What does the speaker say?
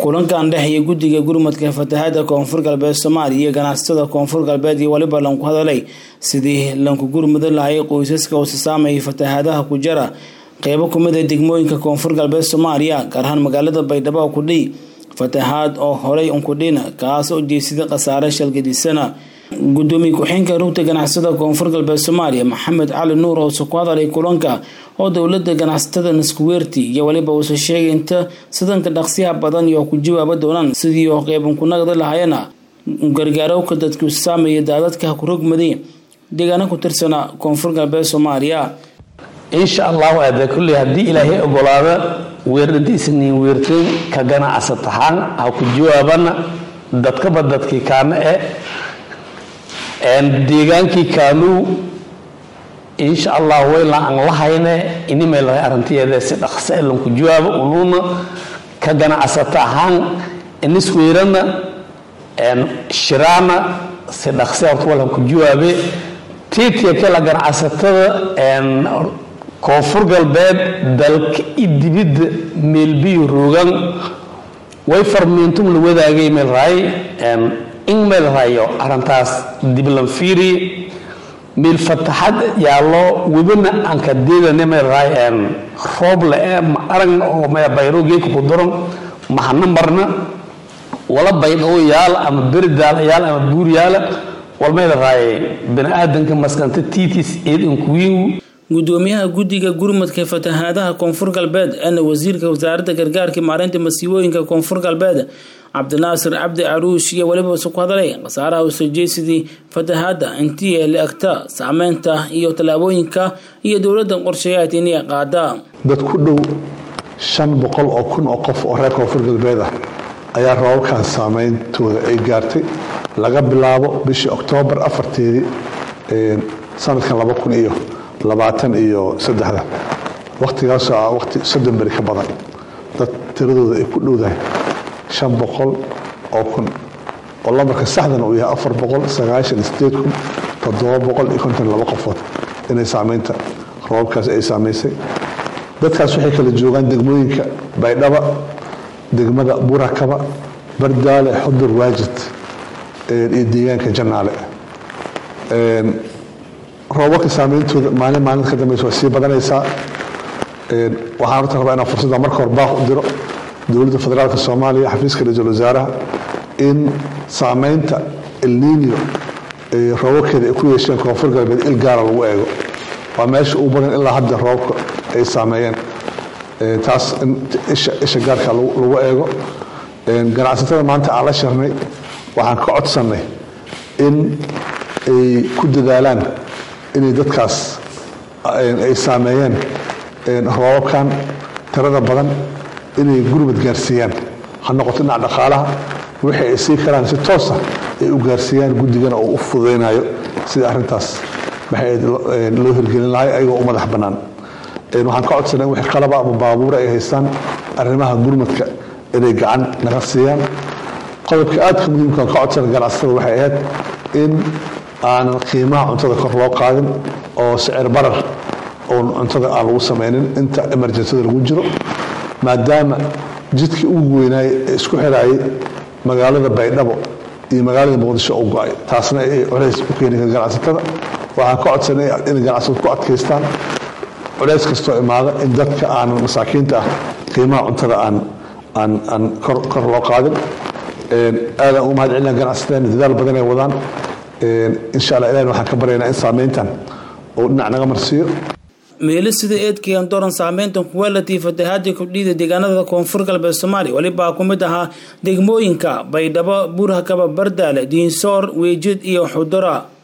kulankan dhexeeya guddiga gurmadka fatahaada koonfur galbeed soomaaliya iyo ganacsatada koonfur galbeed iyo weliba lanku hadalay sidii lanku gurmudi lahay qoysaska hoose saameeyay fatahaadaha ku jara qeybo kumid a degmooyinka koonfur galbeed soomaaliya gaar ahaan magaalada baydhabo kudhii fatahaad oo horey unkudhina kaas oo jeesida khasaare shalgadisana gudoomiye ku-xeenka rugta ganacsada koonfur galbeed soomaaliya maxamed cali nuur hoose ku hadalay kulanka oo dowlada ganacsatada naskuweerti iyo weliba uuse sheegay inta sidanka dhaqsiyaha badan iyo ku jawaaba doonaan sidii oo qeybankunagda lahayana gargaarowka dadku saameeya daadadka kurogmaday deegaana ku tirsana koonfur galbeed soomaaliya insha allahu aada kulley haddii ilaahay ogolaada weerdhadiisaniin weerteen ka ganacsat ahaan ha ku jawaabana dadkaba dadkii kaana e deegaankii kaanuu insha allah wayla aan lahayne inimay lahay arrintiyeeda si dhaqsa e lanku jawaabo unuuna ka ganacsata ahaan inisweerana shiraana si dhaqse horta walanku jawaabe tiitiya kala ganacsatada koonfur galbeed dalka i dibidda meelbiyo roogan way farmiintum la wadaagay meelraay in meelrayo arrintaas diblan fiiri meel fataxad yaallo webina aan ka deedane meelraay roob le e ma aragna oo me bayro geedka ku daran mahana marna wala baydhabo yaala ama beridaala yaala ama buur yaala wal meelraay bani-aadanka maskanta tiitis eed inkuwiingu gudoomiyaha guddiga gurmadka fatahaadaha koonfur galbeed eena wasiirka wasaaradda gargaarka maareynta masiibooyinka koonfur galbeed cabdinaasir cabdi caruush iyo weliba su ku hadalay khasaaraha usajeysidii fatahaada intii ee la egta saameynta iyo tallaabooyinka iyo dowladda qorshayaad inay qaada dad ku dhow shan boqol oo kun oo qof oo reer koonfur galbeed ah ayaa roobabkan saameyntooda ay gaartay laga bilaabo bishii oktoobar afarteedii sanadkan laba kun iyo labaatan iyo saddexda wakhtigaasoo ah wakhti soddon beri ka badan dad tiradooda ay ku dhowdahay shan boqol oo kun oo lambarka saxdana uu yahay afar boqol sagaashan iyo sideed kun toddoba boqol iyo konton laba qofood inay saameynta roobabkaas ay saamaysay dadkaas waxay kala joogaan degmooyinka baydhaba degmada burakaba bardaale xudur waajid iyo deegaanka janaale roobabka saameyntooda maalin maalinta ka dambeysa waa sii badanaysaa waxaan horta rabaa inaan fursadda marka hore baaq u diro dowladda federaalka soomaaliya xafiiska ra-iisul wasaaraha in saameynta elninio roobabkeeda ay ku yeesheen koonfur galbeed il gaara lagu eego waa meesha ugu badan ilaa hadda roobabka ay saameeyeen taas in isha gaarka lagu eego ganacsatada maanta aan la shirnay waxaan ka codsannay in ay ku dadaalaan inay dadkaas ay saameeyeen roobabkan tirada badan inay gurmad gaarsiiyaan ha noqoto dhinac dhaqaalaha wixii ay sii karaan si toosa ay u gaarsiiyaan guddigana oo u fududaynayo sida arrintaas maxay loo hirgelin lahay ayagoo u madax bannaan waxaan ka codsanay in wixii qalaba ama baabuura ay haystaan arrimaha gurmadka inay gacan naga siiyaan qodobka aadka muhiimkaan ka codsanay ganacsatada waxay ahayd in aanan qiimaha cuntada kor loo qaadin oo sicir barar oon cuntada aan lagu samaynin inta emerjensada lagu jiro maadaama jidkii ugu weynaayey ee isku xiraayay magaalada baydhabo iyo magaalada muqdisho u go-ay taasna ay culays u keeni kara ganacsatada waxaan ka codsanay inay ganacsatadu ku adkaystaan culays kastoo imaada in dadka aanan masaakiinta ah qiimaha cuntada aan aan aan kor kor loo qaadin aadaan ugu mahad celinaa ganacsatada dadaal badan ay wadaan insha allah ilahin waxaan ka baryaynaa in saameyntan uu dhinac naga marsiiyo meelo sida eedkean doran saameyntan kuwalatii fatahaadii kordhida deegaanada koonfur galbeed soomaaliya welibaa ku mid ahaa degmooyinka baydhabo buurhakaba bardaale diinsoor weejid iyo xudura